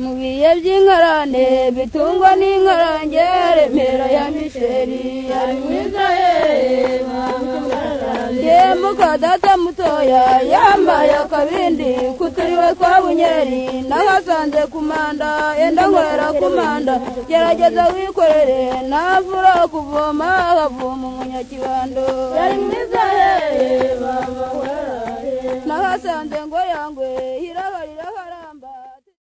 mu biye by'inkarane bitungwa n'inkarange remera ya misheri ari mu israheli ye mukadata mutoya yambaye akabindi kuturiwe twa bunyeri n'agasanze kumanda enda nkorera kumanda gerageza wikorere navura kuvoma akavoma umunyakibando ari mu israheli n'agasanze ngo yangwe